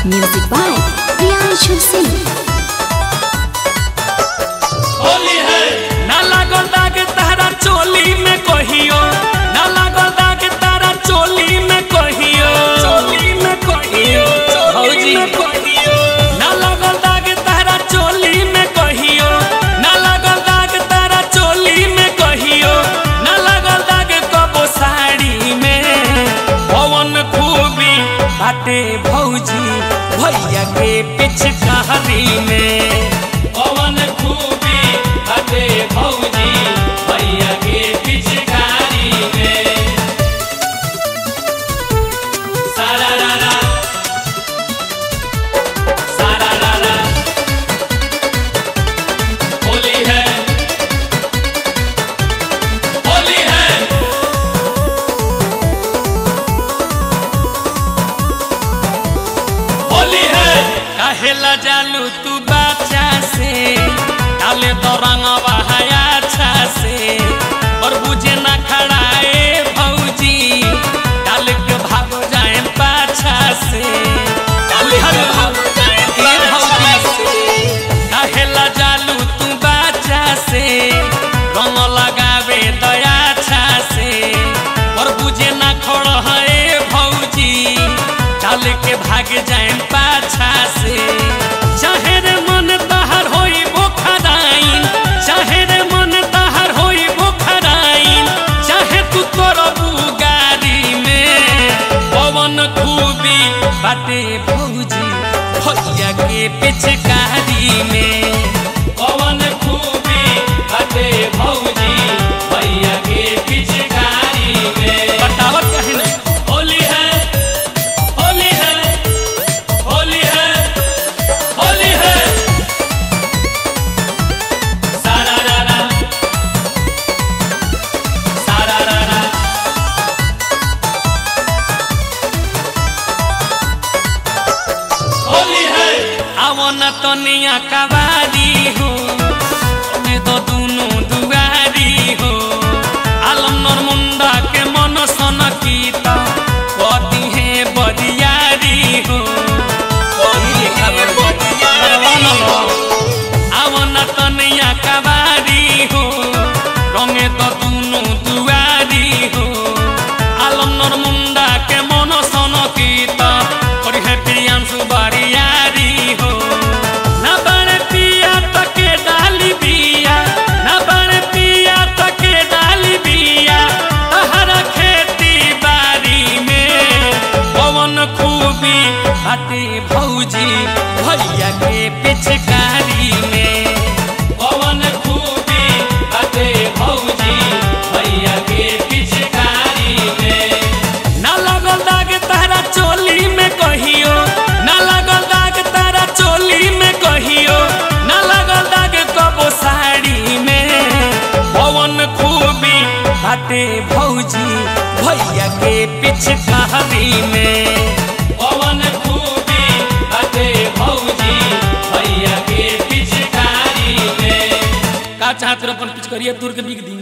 Music by Priyanshu Singh. Holi है ना लागल दाग तारा चोली में कहियो ना लागल दाग तारा चोली में कहियो चोली में कहियो भौजी ना लागल दाग तारा चोली में कहियो ना लागल दाग तारा चोली में कहियो ना लागल दाग कबो साड़ी में पवन खूबी बाटे भौजी भैया के पिछकारी में पवन खूबी बाटे भौजी भैया के पिछकारी में सारा रारा सारा रारा होली है होली है होली है काहेला जालू तू बाचा से डाले तो रंगवा है अच्छा से और बुझे ना खड़ाए भौजी डाल के भाग जाए पाछा से डाल के भाग जाए भौजी से काहेला जालू तू बाचा से रंग लगावे दया छा से और बुझे ना खड़ है भौजी डाल के भाग जाए पाछा से चाहे रे मन तहर होई बोखराइन चाहे रे मन तहर होई बोखराइन चाहे तू करबू गाड़ी में पवन खूबी बाटे भौजी भैया के पिछकारी में पवन खूबी बाटे भौजी भैया के पिछकारी में बतावत कहीं नहीं होली है होली है होली है होली है सारा रारा सारा रारा होली है आवो न तनिया कवारी हो में तो दुनु दुआरी हो आलम नर मुंडा के मन सन कीता कदी है बरियारी हो कदी है बरियारी हो आवो न तनिया कवारी हो रंगे तो दुनु दुआरी हो आलम नर मुंडा के मन सन कीता और है प्रियांशु बरियारी हो ना बड़े पिया तके डाली बिया ना बड़े पिया तके डाली बिया तहरा खेती बारी में पवन खूबी बाटे भौजी भैया के पिछकारी में पवन खूबी बाटे भौजी भैया के पिछकारी में ना लगल दाग तारा चोली में कहियो ना लगल दाग तारा चोली में कहियो ना लगल दाग कबो साड़ी में पवन खूबी बाटे भौजी भैया के पिछकारी में पवन खूबी बाटे भौजी भैया के पिछकारी में का चाहत रहो अपन पिछकरिया दूर के बिक दी